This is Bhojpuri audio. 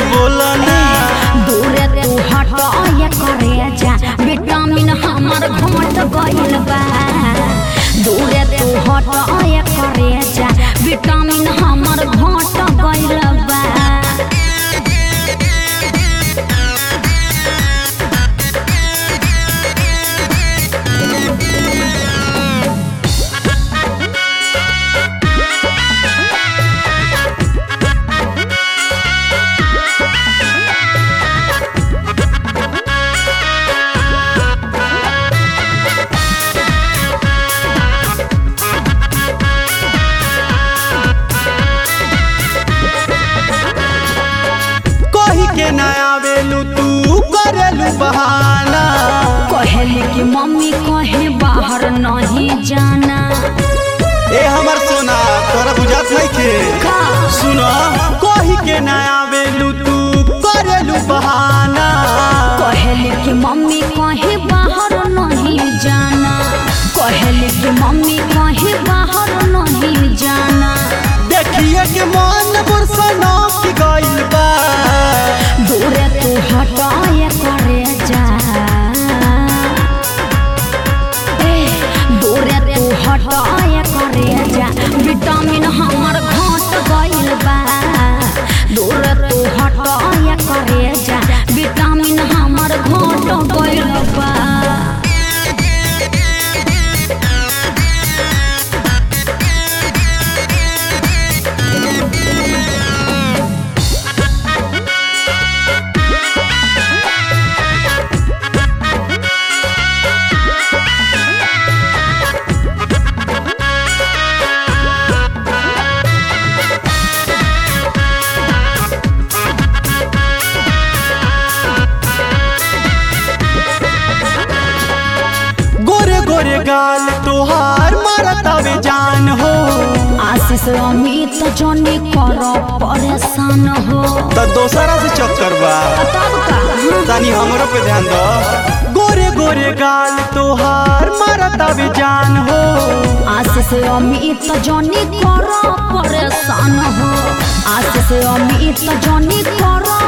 बोला ना दूरे तू हट ये करे जा विटामिन हमर घट गइल बा दूरे तू हट ये करे जा विटामिन हमर घट गइल बा कही के ना आवेलू तू करेलू बहाना कहली कि मम्मी कहे बाहर नहीं जाना ए हमर सोना तोरा बुझात नहीं के का सुनो कही के ना आवेलू तू करेलू बहाना कहली कि मम्मी कहे बाहर नहीं जाना कहली कि मम्मी कहे बाहर नहीं जाना देखिए के मन बुरसना की गइल बा दूरे तू हटाए करे जा ए दूरे तू हटाए करे जा विटामिन हमर घट गइल बा दूरे तू हटाए करे जा विटामिन हमर घट गइल बा गोरे गोरे गाल तोहार मारतावे जान हो आशीष अमित जनी कर परेशान हो त दोसरा से चक्कर बा तब का तनी हमरो पे ध्यान दो गोरे गोरे गाल तोहार मारतावे जान हो आशीष अमित जनी कर परेशान हो आशीष अमित जनी कर